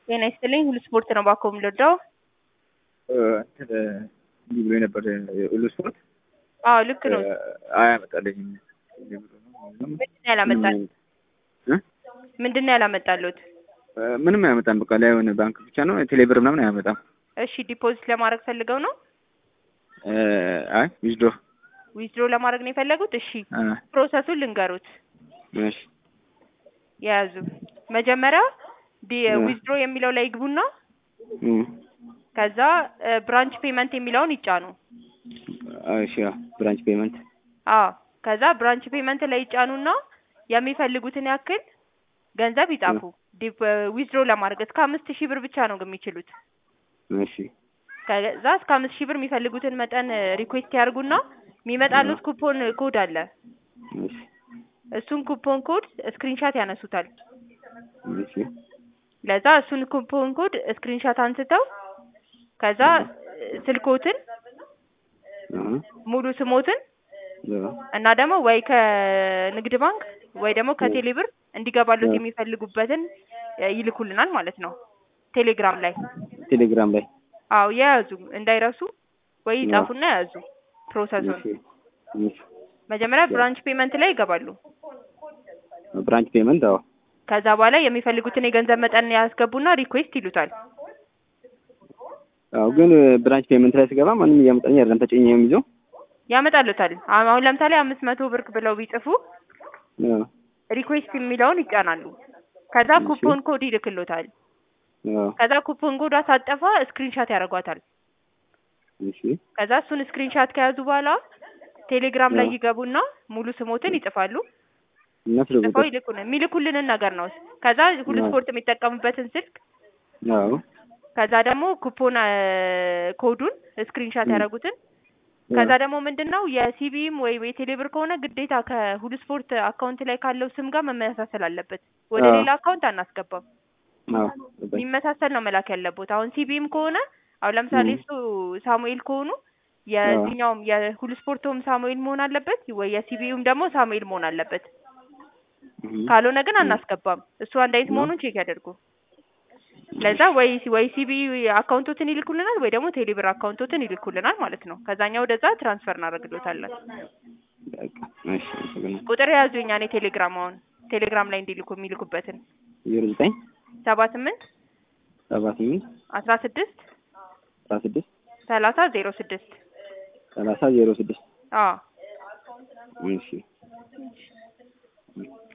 ጤና ይስጥልኝ ሁሉ ስፖርት ነው ባኮ የምልወደው። እንትን እንዲህ ብሎ ነበር ሁሉ ስፖርት አዎ ልክ ነው። አያመጣልኝም። ምንድን ነው ያላመጣል? ምንድን ነው ያላመጣሉት? ምንም አያመጣም። በቃ ላይ የሆነ ባንክ ብቻ ነው ቴሌብር ምናምን አያመጣም። እሺ ዲፖዚት ለማድረግ ፈልገው ነው? አይ ዊዝድሮ ዊዝድሮ ለማድረግ ነው የፈለጉት? እሺ ፕሮሰሱን ልንገሩት። እሺ የያዙ መጀመሪያ ዊዝድሮ የሚለው ላይ ይግቡና ከዛ ብራንች ፔመንት የሚለውን ይጫኑ። እሺ ብራንች ፔመንት አዎ ከዛ ብራንች ፔመንት ላይ ይጫኑና የሚፈልጉትን ያክል ገንዘብ ይጻፉ። ዊዝድሮ ለማድረግ እስከ አምስት ሺህ ብር ብቻ ነው የሚችሉት። እሺ ከዛ እስከ አምስት ሺህ ብር የሚፈልጉትን መጠን ሪኩዌስት ያርጉና የሚመጣሉት ኩፖን ኮድ አለ። እሺ እሱን ኩፖን ኮድ ስክሪንሻት ያነሱታል። እሺ ለዛ እሱን ኩፖን ኮድ ስክሪንሻት አንስተው ከዛ ስልኮትን ሙሉ ስሞትን እና ደግሞ ወይ ከንግድ ባንክ ወይ ደግሞ ከቴሌ ብር እንዲገባሉት የሚፈልጉበትን ይልኩልናል ማለት ነው። ቴሌግራም ላይ ቴሌግራም ላይ አዎ የያዙ እንዳይረሱ ወይ ይጻፉና የያዙ ፕሮሰሱን መጀመሪያ ብራንች ፔመንት ላይ ይገባሉ። ብራንች ፔመንት አዎ ከዛ በኋላ የሚፈልጉትን የገንዘብ መጠን ያስገቡና ሪኩዌስት ይሉታል። አዎ ግን ብራንች ፔመንት ላይ ስገባ ማንም እያመጣልኝ አይደለም። ተጭኜ የሚይዘው ያመጣሉታል። አሁን ለምሳሌ አምስት መቶ ብር ብለው ቢጽፉ ሪኩዌስት የሚለውን ይጫናሉ። ከዛ ኩፖን ኮድ ይልክሎታል። ከዛ ኩፖን ኮድ አሳጠፋ ስክሪንሻት ያደርጓታል። እሺ ከዛ እሱን ስክሪንሻት ከያዙ በኋላ ቴሌግራም ላይ ይገቡና ሙሉ ስሞትን ይጽፋሉ። ጽፈው ይልኩን የሚልኩልንን ነገር ነው። ከዛ ሁሉ ስፖርት የሚጠቀሙበትን ስልክ አዎ ከዛ ደግሞ ኩፖን ኮዱን ስክሪንሻት ያደረጉትን ከዛ ደግሞ ምንድን ነው የሲቢም ወይ የቴሌብር ከሆነ ግዴታ ከሁሉ ስፖርት አካውንት ላይ ካለው ስም ጋር መመሳሰል አለበት። ወደ ሌላ አካውንት አናስገባም። የሚመሳሰል ነው መላክ ያለበት። አሁን ሲቢም ከሆነ አሁን ለምሳሌ እሱ ሳሙኤል ከሆኑ የዚህኛውም የሁሉ ስፖርቶም ሳሙኤል መሆን አለበት ወይ የሲቢዩም ደግሞ ሳሙኤል መሆን አለበት። ካልሆነ ግን አናስገባም። እሱ አንድ አይነት መሆኑን ቼክ ያደርጉ። ለዛ ወይ ወይ ሲቢ አካውንቶትን ይልኩልናል ወይ ደግሞ ቴሌብር አካውንቶትን ይልኩልናል ማለት ነው። ከዛኛ ወደዛ ትራንስፈር እናደርግሎታለን። ቁጥር የያዙ የኛ እኔ ቴሌግራም አሁን ቴሌግራም ላይ እንዲልኩ የሚልኩበትን ዜሮ ዘጠኝ ሰባ ስምንት ሰባ ስምንት አስራ ስድስት አስራ ስድስት ሰላሳ ዜሮ ስድስት ሰላሳ ዜሮ ስድስት አዎ እሺ